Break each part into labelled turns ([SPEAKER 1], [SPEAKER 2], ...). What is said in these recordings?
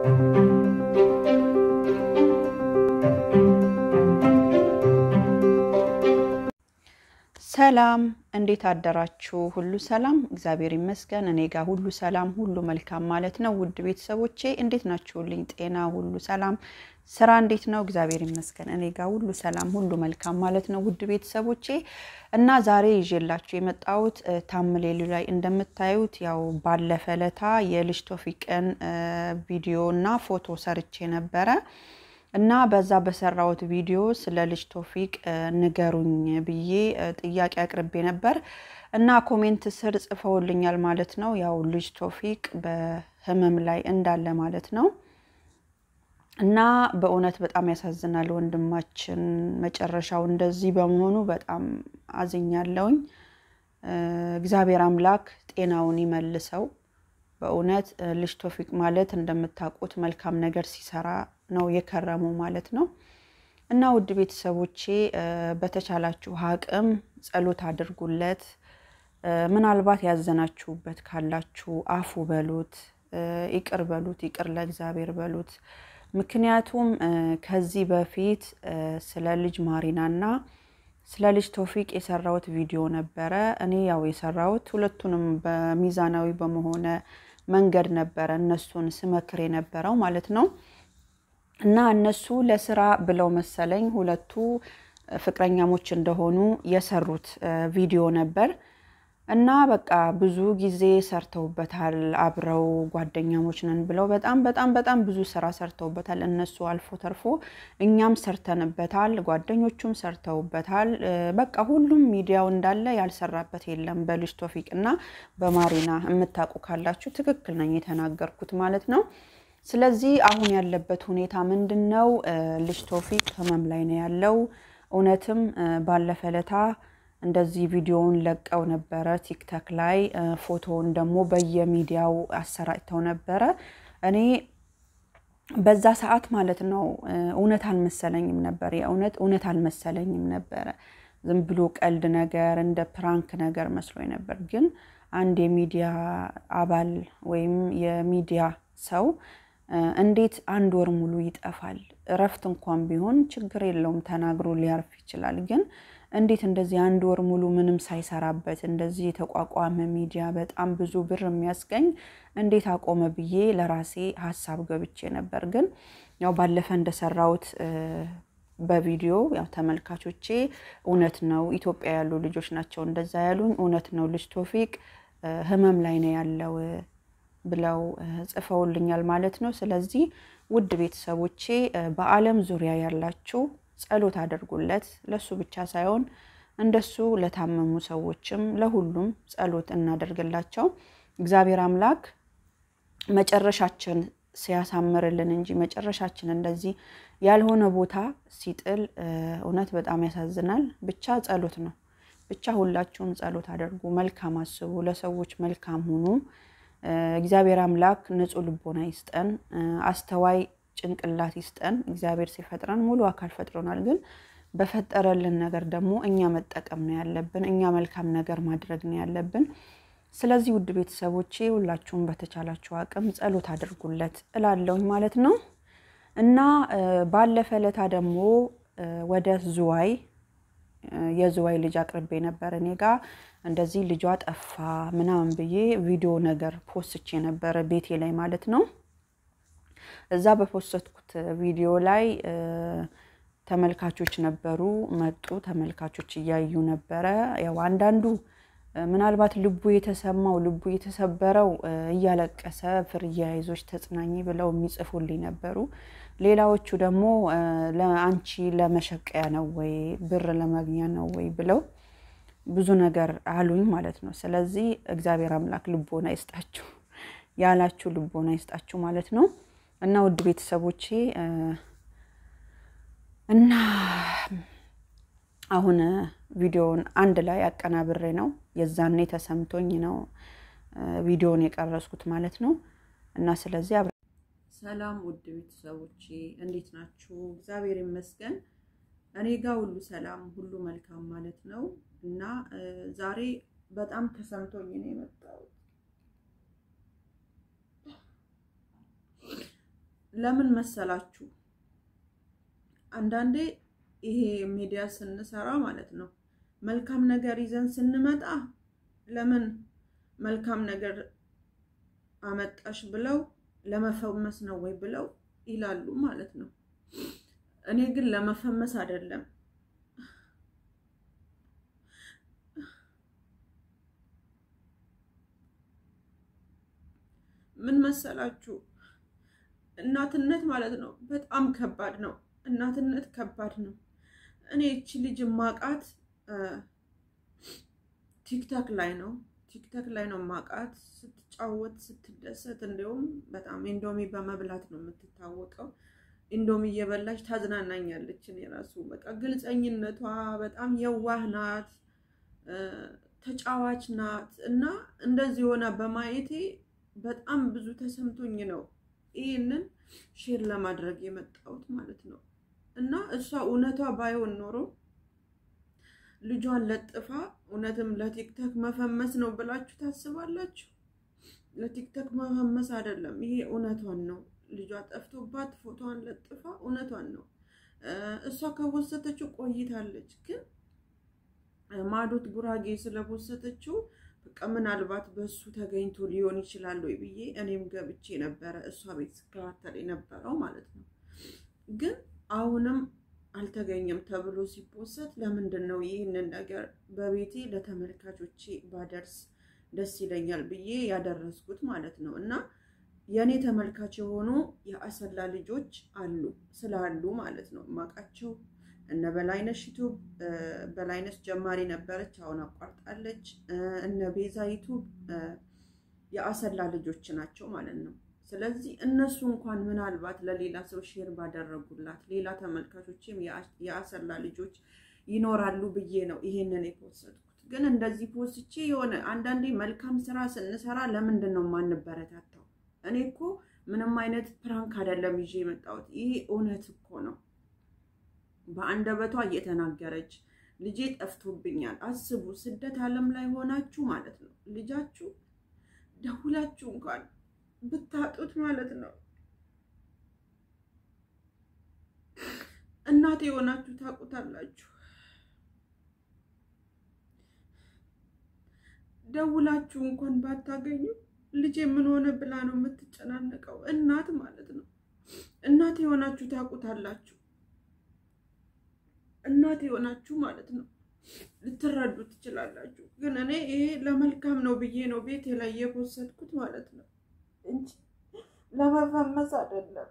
[SPEAKER 1] ሰላም እንዴት አደራችሁ? ሁሉ ሰላም፣ እግዚአብሔር ይመስገን። እኔ ጋር ሁሉ ሰላም፣ ሁሉ መልካም ማለት ነው። ውድ ቤተሰቦቼ እንዴት ናችሁልኝ? ጤና ሁሉ ሰላም፣ ስራ እንዴት ነው? እግዚአብሔር ይመስገን። እኔ ጋር ሁሉ ሰላም፣ ሁሉ መልካም ማለት ነው። ውድ ቤተሰቦቼ እና ዛሬ ይዤላችሁ የመጣሁት ታምሌሉ ላይ እንደምታዩት ያው ባለፈ ለታ የልጅ ቶፊቅን ቪዲዮ እና ፎቶ ሰርቼ ነበረ እና በዛ በሰራሁት ቪዲዮ ስለ ልጅ ቶፊቅ ንገሩኝ ብዬ ጥያቄ አቅርቤ ነበር እና ኮሜንት ስር ጽፈውልኛል ማለት ነው። ያው ልጅ ቶፊቅ በህመም ላይ እንዳለ ማለት ነው። እና በእውነት በጣም ያሳዝናል ወንድማችን መጨረሻው እንደዚህ በመሆኑ በጣም አዝኛለሁኝ። እግዚአብሔር አምላክ ጤናውን ይመልሰው። በእውነት ልጅ ቶፊቅ ማለት እንደምታውቁት መልካም ነገር ሲሰራ ነው የከረመው ማለት ነው። እና ውድ ቤተሰቦቼ በተቻላችሁ አቅም ጸሎት አድርጉለት። ምናልባት ያዘናችሁበት ካላችሁ አፉ በሉት፣ ይቅር በሉት፣ ይቅር ለእግዚአብሔር በሉት። ምክንያቱም ከዚህ በፊት ስለ ልጅ ማሪናና ስለ ልጅ ቶፊቅ የሰራሁት ቪዲዮ ነበረ። እኔ ያው የሰራሁት ሁለቱንም በሚዛናዊ በመሆነ መንገድ ነበረ እነሱን ስመክር የነበረው ማለት ነው። እና እነሱ ለስራ ብለው መሰለኝ ሁለቱ ፍቅረኛሞች እንደሆኑ የሰሩት ቪዲዮ ነበር። እና በቃ ብዙ ጊዜ ሰርተውበታል። አብረው ጓደኛሞች ነን ብለው በጣም በጣም በጣም ብዙ ስራ ሰርተውበታል። እነሱ አልፎ ተርፎ እኛም ሰርተንበታል፣ ጓደኞቹም ሰርተውበታል። በቃ ሁሉም ሚዲያው እንዳለ ያልሰራበት የለም። በልጅ ቶፊቅ እና በማሪና የምታውቁ ካላችሁ ትክክል ነኝ የተናገርኩት ማለት ነው። ስለዚህ አሁን ያለበት ሁኔታ ምንድን ነው? ልጅ ቶፊቅ ህመም ላይ ነው ያለው። እውነትም ባለፈ ለታ እንደዚህ ቪዲዮውን ለቀው ነበረ ቲክታክ ላይ ፎቶውን ደግሞ በየሚዲያው አሰራጭተው ነበረ። እኔ በዛ ሰዓት ማለት ነው እውነት አልመሰለኝም ነበር። የእውነት እውነት አልመሰለኝም ነበረ። ዝም ብሎ ቀልድ ነገር እንደ ፕራንክ ነገር መስሎኝ ነበር። ግን አንድ የሚዲያ አባል ወይም የሚዲያ ሰው እንዴት አንድ ወር ሙሉ ይጠፋል? እረፍት እንኳን ቢሆን ችግር የለውም ተናግሮ ሊያርፍ ይችላል። ግን እንዴት እንደዚህ አንድ ወር ሙሉ ምንም ሳይሰራበት እንደዚህ የተቋቋመ ሚዲያ በጣም ብዙ ብር የሚያስገኝ እንዴት አቆመ ብዬ ለራሴ ሀሳብ ገብቼ ነበር። ግን ያው ባለፈ እንደሰራሁት በቪዲዮ ያው ተመልካቾቼ እውነት ነው ኢትዮጵያ ያሉ ልጆች ናቸው እንደዛ ያሉኝ፣ እውነት ነው ልጅ ቶፊቅ ህመም ላይ ነው ያለው ብለው ጽፈውልኛል ማለት ነው። ስለዚህ ውድ ቤተሰቦቼ በዓለም ዙሪያ ያላችሁ ጸሎት አድርጉለት። ለሱ ብቻ ሳይሆን እንደሱ ለታመሙ ሰዎችም ለሁሉም ጸሎት እናደርግላቸው። እግዚአብሔር አምላክ መጨረሻችን ሲያሳምርልን እንጂ መጨረሻችን እንደዚህ ያልሆነ ቦታ ሲጥል እውነት በጣም ያሳዝናል። ብቻ ጸሎት ነው። ብቻ ሁላችሁም ጸሎት አድርጉ፣ መልካም አስቡ፣ ለሰዎች መልካም ሁኑ። እግዚአብሔር አምላክ ንጹሕ ልቦና ይስጠን፣ አስተዋይ ጭንቅላት ይስጠን። እግዚአብሔር ሲፈጥረን ሙሉ አካል ፈጥሮናል። ግን በፈጠረልን ነገር ደግሞ እኛ መጠቀም ነው ያለብን። እኛ መልካም ነገር ማድረግ ነው ያለብን። ስለዚህ ውድ ቤተሰቦቼ ሁላችሁም በተቻላችሁ አቅም ጸሎት አድርጉለት እላለሁኝ ማለት ነው እና ባለፈ ለታ ደግሞ ወደ ዝዋይ የዝዋይ ልጅ አቅርቤ ነበር እኔ ጋ እንደዚህ ልጇ ጠፋ ምናምን ብዬ ቪዲዮ ነገር ፖስቼ ነበረ ቤቴ ላይ ማለት ነው። እዛ በፖስትኩት ቪዲዮ ላይ ተመልካቾች ነበሩ መጡ። ተመልካቾች እያዩ ነበረ። ያው አንዳንዱ ምናልባት ልቡ የተሰማው ልቡ የተሰበረው እያለቀሰ ፍርዬ አይዞሽ ተጽናኝ ብለው የሚጽፉልኝ ነበሩ። ሌላዎቹ ደግሞ ለአንቺ ለመሸቀያ ነው ወይ ብር ለማግኛ ነው ወይ ብለው ብዙ ነገር አሉኝ ማለት ነው። ስለዚህ እግዚአብሔር አምላክ ልቦና ይስጣችሁ ያላችሁ ልቦና ይስጣችሁ ማለት ነው። እና ውድ ቤተሰቦቼ እና አሁን ቪዲዮውን አንድ ላይ አቀናብሬ ነው የዛኔ ተሰምቶኝ ነው ቪዲዮውን የቀረስኩት ማለት ነው። እና ስለዚህ ሰላም ውድ ቤተሰቦቼ እንዴት ናችሁ? እግዚአብሔር ይመስገን እኔ ጋር ሁሉ ሰላም፣ ሁሉ መልካም ማለት ነው። እና ዛሬ በጣም ተሰምቶኝ ነው የመጣሁት ለምን መሰላችሁ? አንዳንዴ ይሄ ሚዲያ ስንሰራ ማለት ነው መልካም ነገር ይዘን ስንመጣ ለምን መልካም ነገር አመጣሽ ብለው ለመፈመስ ነው ወይ ብለው ይላሉ ማለት ነው። እኔ ግን ለመፈመስ አይደለም ምን መሰላችሁ እናትነት ማለት ነው በጣም ከባድ ነው። እናትነት ከባድ ነው። እኔ እቺ ልጅ ማቃት ቲክታክ ላይ ነው ቲክታክ ላይ ነው ማቃት ስትጫወት ስትደሰት፣ እንዲሁም በጣም ኢንዶሚ በመብላት ነው የምትታወቀው። ኢንዶሚ እየበላች ታዝናናኛለች። እኔ ራሱ በቃ ግልፀኝነቷ በጣም የዋህ ናት፣ ተጫዋች ናት እና እንደዚህ ሆና በማየቴ በጣም ብዙ ተሰምቶኝ ነው ይህንን ሼር ለማድረግ የመጣሁት ማለት ነው። እና እሷ እውነቷ ባይሆን ኖሮ ልጇን ለጥፋ እውነትም ለቲክቶክ መፈመስ ነው ብላችሁ ታስባላችሁ? ለቲክቶክ መፈመስ አይደለም። ይሄ እውነቷን ነው። ልጇ ጠፍቶባት ፎቶዋን ለጥፋ እውነቷን ነው። እሷ ከወሰተችው ቆይታለች፣ ግን ማዶት ጉራጌ ስለወሰተችው በቃ ምናልባት በሱ ተገኝቶ ሊሆን ይችላል ወይ ብዬ እኔም ገብቼ ነበረ እሷ ቤት ስከታተል የነበረው ማለት ነው። ግን አሁንም አልተገኘም ተብሎ ሲፖሰት ለምንድን ነው ይህንን ነገር በቤቴ ለተመልካቾቼ ባደርስ ደስ ይለኛል ብዬ ያደረስኩት ማለት ነው። እና የእኔ ተመልካች የሆኑ የአሰላ ልጆች አሉ ስላሉ ማለት ነው ማቃቸው እነ በላይነሽ ዩቱብ በላይነሽ ጀማሪ ነበረች፣ አሁን አቋርጣለች። እነ ቤዛ ዩቱብ የአሰላ ልጆች ናቸው ማለት ነው። ስለዚህ እነሱ እንኳን ምናልባት ለሌላ ሰው ሼር ባደረጉላት ሌላ ተመልካቾችም የአሰላ ልጆች ይኖራሉ ብዬ ነው ይሄንን የፖስትኩት። ግን እንደዚህ ፖስቼ የሆነ አንዳንዴ መልካም ስራ ስንሰራ ለምንድን ነው የማንበረታታው? እኔ እኮ ምንም አይነት ፕራንክ አይደለም ይዤ የመጣሁት ይሄ እውነት እኮ ነው። በአንደበቷ እየተናገረች ልጄ ጠፍቶብኛል። አስቡ፣ ስደት ዓለም ላይ ሆናችሁ ማለት ነው ልጃችሁ ደውላችሁ እንኳን ብታጡት ማለት ነው እናቴ የሆናችሁ ታውቁታላችሁ። ደውላችሁ እንኳን ባታገኙ ልጄ ምን ሆነ ብላ ነው የምትጨናነቀው እናት ማለት ነው። እናቴ የሆናችሁ ታውቁታላችሁ። እናቴ የሆናችሁ ማለት ነው ልትረዱ ትችላላችሁ። ግን እኔ ይሄ ለመልካም ነው ብዬ ነው ቤቴ ላይ የፖሰትኩት ማለት ነው እንጂ ለመፈመስ አይደለም።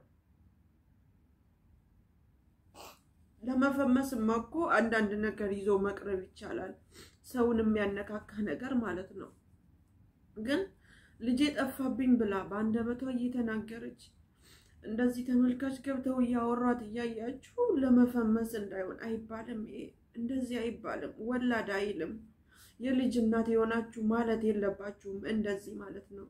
[SPEAKER 1] ለመፈመስማ እኮ አንዳንድ ነገር ይዞ መቅረብ ይቻላል፣ ሰውን የሚያነካካ ነገር ማለት ነው። ግን ልጄ ጠፋብኝ ብላ በአንደበቷ እየተናገረች እንደዚህ ተመልካች ገብተው እያወሯት እያያችሁ ለመፈመስ እንዳይሆን አይባልም። ይሄ እንደዚህ አይባልም። ወላድ አይልም። የልጅ እናት የሆናችሁ ማለት የለባችሁም እንደዚህ ማለት ነው።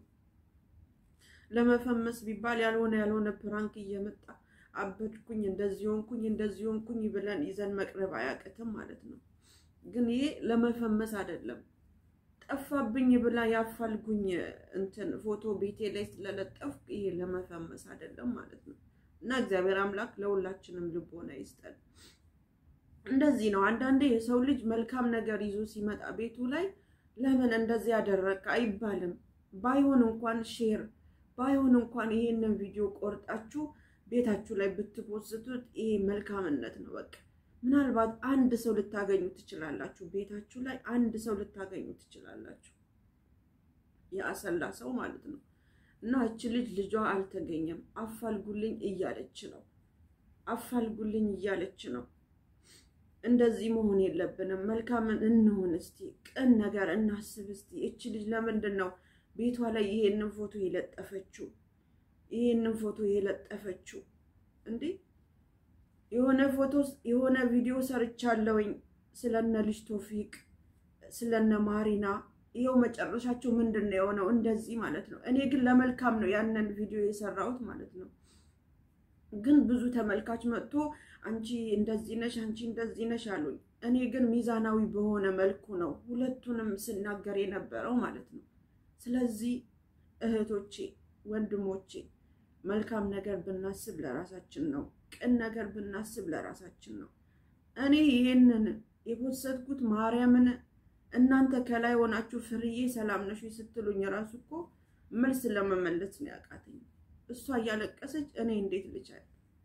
[SPEAKER 1] ለመፈመስ ቢባል ያልሆነ ያልሆነ ፕራንክ እየመጣ አበድኩኝ፣ እንደዚህ ሆንኩኝ፣ እንደዚህ ሆንኩኝ ብለን ይዘን መቅረብ አያቅትም ማለት ነው። ግን ይሄ ለመፈመስ አይደለም። ጠፋብኝ ብላ ያፋልጉኝ እንትን ፎቶ ቤቴ ላይ ስለለጠፍኩ ይሄ ለመፈመስ አይደለም ማለት ነው። እና እግዚአብሔር አምላክ ለሁላችንም ልቦና ይስጠን። እንደዚህ ነው። አንዳንዴ የሰው ልጅ መልካም ነገር ይዞ ሲመጣ ቤቱ ላይ ለምን እንደዚህ ያደረግክ አይባልም። ባይሆን እንኳን ሼር ባይሆን እንኳን ይሄንን ቪዲዮ ቆርጣችሁ ቤታችሁ ላይ ብትፖስቱት ይሄ መልካምነት ነው። በቃ ምናልባት አንድ ሰው ልታገኙ ትችላላችሁ። ቤታችሁ ላይ አንድ ሰው ልታገኙ ትችላላችሁ። የአሰላ ሰው ማለት ነው። እና እች ልጅ ልጇ አልተገኘም፣ አፋልጉልኝ እያለች ነው። አፋልጉልኝ እያለች ነው። እንደዚህ መሆን የለብንም። መልካምን እንሆን እስቲ፣ ቅን ነገር እናስብ እስቲ። እች ልጅ ለምንድን ነው ቤቷ ላይ ይሄንን ፎቶ የለጠፈችው? ይሄንን ፎቶ የለጠፈችው እንዴ? የሆነ ፎቶ የሆነ ቪዲዮ ሰርቻለሁኝ ስለነ ልጅ ቶፊቅ ስለነ ማሪና ይኸው መጨረሻቸው ምንድን ነው የሆነው? እንደዚህ ማለት ነው። እኔ ግን ለመልካም ነው ያንን ቪዲዮ የሰራሁት ማለት ነው። ግን ብዙ ተመልካች መጥቶ አንቺ እንደዚህ ነሽ፣ አንቺ እንደዚህ ነሽ አሉኝ። እኔ ግን ሚዛናዊ በሆነ መልኩ ነው ሁለቱንም ስናገር የነበረው ማለት ነው። ስለዚህ እህቶቼ፣ ወንድሞቼ
[SPEAKER 2] መልካም ነገር ብናስብ ለራሳችን ነው። ቅን ነገር ብናስብ ለራሳችን ነው። እኔ ይሄንን የፖሰትኩት ማርያምን እናንተ ከላይ ሆናችሁ ፍርዬ ሰላም ነሽ ስትሉኝ ራሱ እኮ መልስ ለመመለስ ነው ያቃተኝ። እሷ እያለቀሰች እኔ እንዴት ልቻል?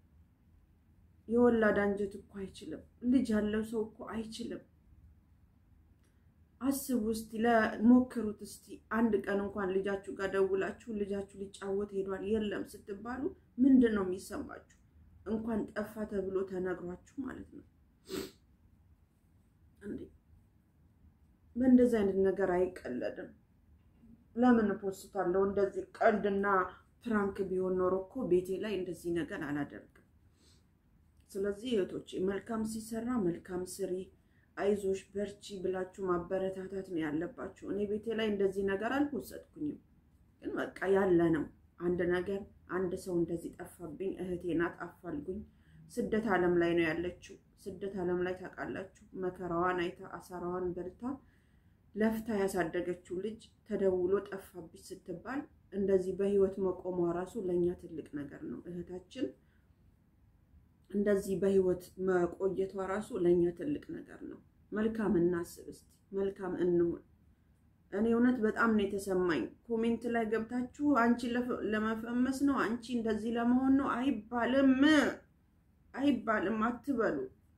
[SPEAKER 2] የወላድ አንጀት እኮ አይችልም። ልጅ ያለው ሰው እኮ አይችልም። አስቡ እስቲ፣ ለሞክሩት እስቲ። አንድ ቀን እንኳን ልጃችሁ ጋር ደውላችሁ ልጃችሁ ሊጫወት ሄዷል የለም ስትባሉ ምንድን ነው የሚሰማችሁ? እንኳን ጠፋ ተብሎ ተነግሯችሁ ማለት ነው እንዴ! በእንደዚህ አይነት ነገር አይቀለድም። ለምን ፖስታለሁ? እንደዚህ ቀልድና ፕራንክ ቢሆን ኖሮ እኮ ቤቴ ላይ እንደዚህ ነገር አላደርግም። ስለዚህ እህቶቼ መልካም ሲሰራ መልካም ስሪ፣ አይዞሽ በርቺ ብላችሁ ማበረታታት ነው ያለባችሁ። እኔ ቤቴ ላይ እንደዚህ ነገር አልፖሰጥኩኝም፣ ግን በቃ ያለ ነው አንድ ነገር አንድ ሰው እንደዚህ ጠፋብኝ፣ እህቴ ናት አፋልጉኝ። ስደት ዓለም ላይ ነው ያለችው። ስደት ዓለም ላይ ታውቃላችሁ፣ መከራዋን አይታ አሳራዋን በልታ ለፍታ ያሳደገችው ልጅ ተደውሎ ጠፋብኝ ስትባል እንደዚህ በህይወት መቆሟ ራሱ ለእኛ ትልቅ ነገር ነው። እህታችን እንደዚህ በህይወት መቆየቷ ራሱ ለእኛ ትልቅ ነገር ነው። መልካም እናስብ እስቲ፣ መልካም እንሁን። እኔ እውነት በጣም ነው የተሰማኝ። ኮሜንት ላይ ገብታችሁ አንቺ ለመፈመስ ነው አንቺ እንደዚህ ለመሆን ነው አይባልም፣ አይባልም አትበሉ።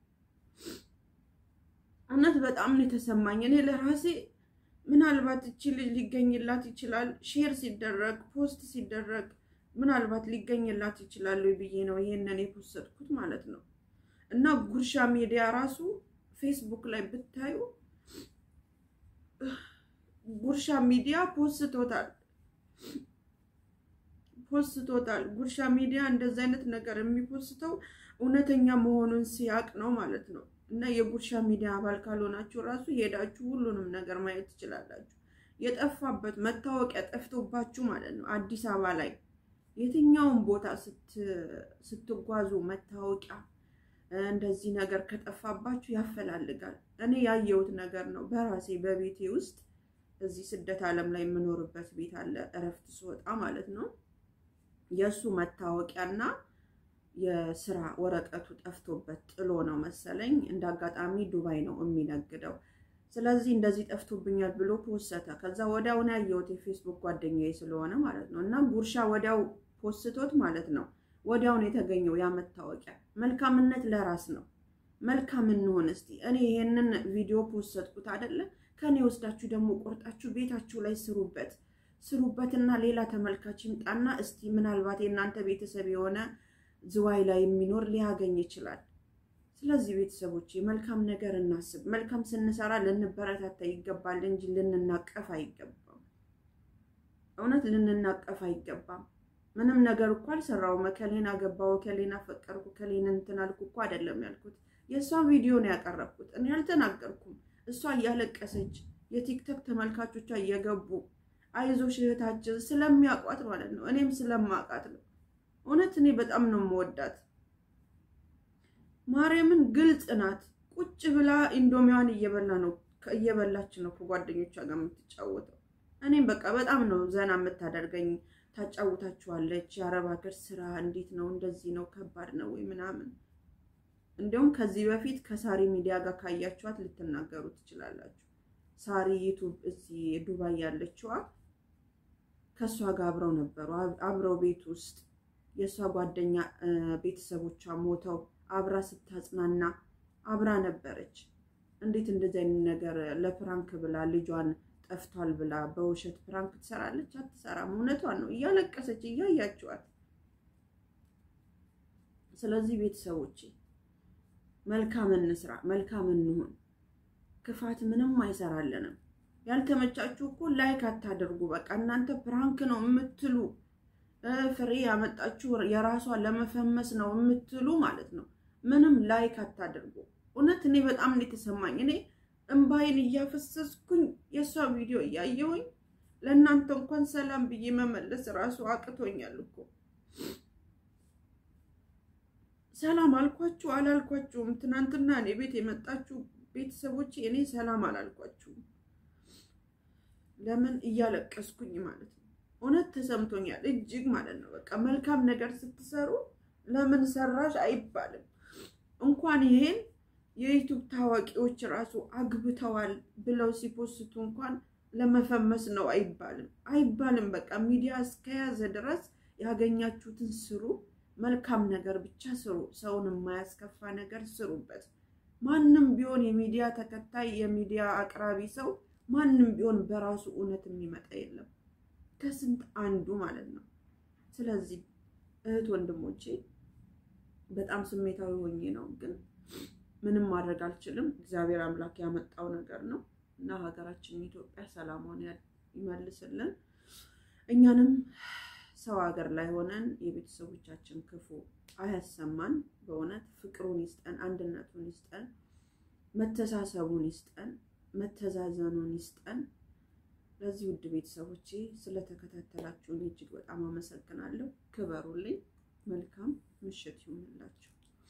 [SPEAKER 2] እውነት በጣም ነው የተሰማኝ። እኔ ለራሴ ምናልባት እቺ ልጅ ሊገኝላት ይችላል፣ ሼር ሲደረግ ፖስት ሲደረግ ምናልባት ሊገኝላት ይችላል ብዬ ነው ይሄንን የፖሰጥኩት ማለት ነው። እና ጉርሻ ሚዲያ ራሱ ፌስቡክ ላይ ብታዩ ጉርሻ ሚዲያ ፖስቶታል ፖስቶታል። ጉርሻ ሚዲያ እንደዚህ አይነት ነገር የሚፖስተው እውነተኛ መሆኑን ሲያቅ ነው ማለት ነው። እና የጉርሻ ሚዲያ አባል ካልሆናችሁ ራሱ ሄዳችሁ ሁሉንም ነገር ማየት ትችላላችሁ። የጠፋበት መታወቂያ ጠፍቶባችሁ ማለት ነው። አዲስ አበባ ላይ የትኛውን ቦታ ስትጓዙ መታወቂያ እንደዚህ ነገር ከጠፋባችሁ ያፈላልጋል። እኔ ያየሁት ነገር ነው በራሴ በቤቴ ውስጥ እዚህ ስደት ዓለም ላይ የምኖርበት ቤት አለ። እረፍት ስወጣ ማለት ነው የእሱ መታወቂያና የስራ ወረቀቱ ጠፍቶበት ጥሎ ነው መሰለኝ። እንደ አጋጣሚ ዱባይ ነው የሚነግደው። ስለዚህ እንደዚህ ጠፍቶብኛል ብሎ ፖሰተ። ከዛ ወዲያውን ያየሁት የፌስቡክ ጓደኛዬ ስለሆነ ማለት ነው እና ጉርሻ ወዲያው ፖስቶት ማለት ነው ወዲያውን የተገኘው ያ መታወቂያ። መልካምነት ለራስ ነው። መልካም እንሆን እስቲ። እኔ ይሄንን ቪዲዮ ፖስትኩት አይደለ? ከኔ ወስዳችሁ ደግሞ ቆርጣችሁ ቤታችሁ ላይ ስሩበት ስሩበትና ሌላ ተመልካች ይምጣና እስቲ ምናልባት የእናንተ ቤተሰብ የሆነ ዝዋይ ላይ የሚኖር ሊያገኝ ይችላል። ስለዚህ ቤተሰቦች መልካም ነገር እናስብ። መልካም ስንሰራ ልንበረታታ ይገባል እንጂ ልንናቀፍ አይገባም። እውነት ልንናቀፍ አይገባም። ምንም ነገር እኮ አልሰራውም። እከሌን አገባው፣ እከሌን አፈቀርኩ፣ እከሌን እንትን አልኩ እኮ አይደለም ያልኩት። የእሷን ቪዲዮ ነው ያቀረብኩት። እኔ አልተናገርኩም። እሷ እያለቀሰች የቲክቶክ ተመልካቾቿ እየገቡ አይዞሽ እህታችን ስለሚያውቋት ማለት ነው። እኔም ስለማውቃት ነው። እውነት እኔ በጣም ነው የምወዳት። ማርያምን ግልጽ ናት። ቁጭ ብላ ኢንዶሚዋን እየበላ ነው እየበላች ነው ከጓደኞቿ ጋር የምትጫወተው። እኔም በቃ በጣም ነው ዘና የምታደርገኝ። ታጫውታችኋለች። የአረብ ሀገር ስራ እንዴት ነው? እንደዚህ ነው? ከባድ ነው ወይ ምናምን። እንዲሁም ከዚህ በፊት ከሳሪ ሚዲያ ጋር ካያችኋት ልትናገሩ ትችላላችሁ። ሳሪ ዩቱብ እዚህ ዱባይ ያለችዋ ከእሷ ጋር አብረው ነበሩ። አብረው ቤት ውስጥ የእሷ ጓደኛ ቤተሰቦቿ ሞተው አብራ ስታጽናና አብራ ነበረች። እንዴት እንደዚህ አይነት ነገር ለፕራንክ ብላ ልጇን ጠፍቷል ብላ በውሸት ፕራንክ ትሰራለች? አትሰራም። እውነቷን ነው። እያለቀሰች እያያችኋት። ስለዚህ ቤተሰቦቼ መልካም እንስራ፣ መልካም እንሁን። ክፋት ምንም አይሰራልንም። ያልተመቻችሁ እኮ ላይክ አታደርጉ። በቃ እናንተ ፕራንክ ነው የምትሉ ፍሬ ያመጣችሁ የራሷ ለመፈመስ ነው የምትሉ ማለት ነው። ምንም ላይክ አታደርጉ። እውነት እኔ በጣም ነው የተሰማኝ። እኔ እምባይን እያፈሰስኩኝ የእሷ ቪዲዮ እያየሁኝ ለእናንተ እንኳን ሰላም ብዬ መመለስ ራሱ አቅቶኛል እኮ። ሰላም አልኳችሁ አላልኳችሁም? ትናንትና እኔ ቤት የመጣችሁ ቤተሰቦች እኔ ሰላም አላልኳችሁም። ለምን እያለቀስኩኝ ማለት ነው። እውነት ተሰምቶኛል እጅግ ማለት ነው። በቃ መልካም ነገር ስትሰሩ ለምን ሰራሽ አይባልም። እንኳን ይሄን የዩቱብ ታዋቂዎች ራሱ አግብተዋል ብለው ሲፖስቱ እንኳን ለመፈመስ ነው አይባልም አይባልም። በቃ ሚዲያ እስከያዘ ድረስ ያገኛችሁትን ስሩ፣ መልካም ነገር ብቻ ስሩ። ሰውን የማያስከፋ ነገር ስሩበት። ማንም ቢሆን የሚዲያ ተከታይ የሚዲያ አቅራቢ ሰው ማንም ቢሆን በራሱ እውነት የሚመጣ የለም ከስንት አንዱ ማለት ነው። ስለዚህ እህት ወንድሞቼ በጣም ስሜታዊ ሆኜ ነው፣ ግን ምንም ማድረግ አልችልም። እግዚአብሔር አምላክ ያመጣው ነገር ነው እና ሀገራችን ኢትዮጵያ ሰላሟን ይመልስልን። እኛንም ሰው ሀገር ላይ ሆነን የቤተሰቦቻችን ክፉ አያሰማን። በእውነት ፍቅሩን ይስጠን፣ አንድነቱን ይስጠን፣ መተሳሰቡን ይስጠን፣ መተዛዘኑን ይስጠን። ለዚህ ውድ ቤተሰቦቼ ስለተከታተላችሁን እጅግ በጣም አመሰግናለሁ። ክበሩልኝ። መልካም ምሽት ይሁንላችሁ።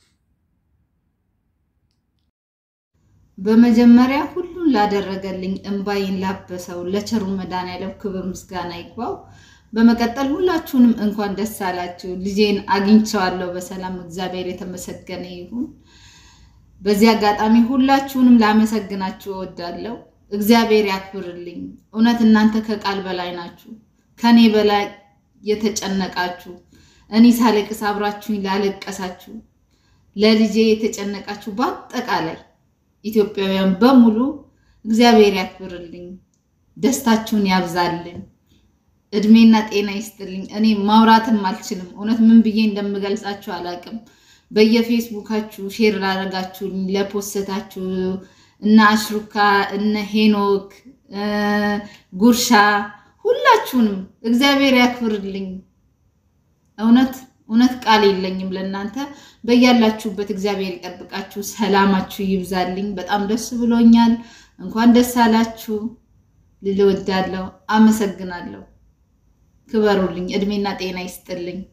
[SPEAKER 3] በመጀመሪያ ሁሉን ላደረገልኝ እንባይን ላበሰው ለቸሩ መድኃኔዓለም ክብር ምስጋና ይግባው። በመቀጠል ሁላችሁንም እንኳን ደስ አላችሁ። ልጄን አግኝቼዋለሁ በሰላም እግዚአብሔር የተመሰገነ ይሁን። በዚህ አጋጣሚ ሁላችሁንም ላመሰግናችሁ እወዳለሁ። እግዚአብሔር ያክብርልኝ። እውነት እናንተ ከቃል በላይ ናችሁ። ከኔ በላይ የተጨነቃችሁ እኔ ሳለቅስ አብራችሁኝ ላለቀሳችሁ፣ ለልጄ የተጨነቃችሁ በአጠቃላይ ኢትዮጵያውያን በሙሉ እግዚአብሔር ያክብርልኝ፣ ደስታችሁን ያብዛልኝ፣ እድሜና ጤና ይስጥልኝ። እኔ ማውራትም አልችልም። እውነት ምን ብዬ እንደምገልጻችሁ አላውቅም። በየፌስቡካችሁ ሼር ላደረጋችሁልኝ፣ ለፖስታችሁ እነ አሽሩካ እነ ሄኖክ ጉርሻ ሁላችሁንም እግዚአብሔር ያክብርልኝ። እውነት እውነት ቃል የለኝም ለእናንተ። በያላችሁበት እግዚአብሔር ይጠብቃችሁ፣ ሰላማችሁ ይብዛልኝ። በጣም ደስ ብሎኛል። እንኳን ደስ አላችሁ ልል እወዳለሁ። አመሰግናለሁ። ክበሩልኝ፣ እድሜና ጤና ይስጥልኝ።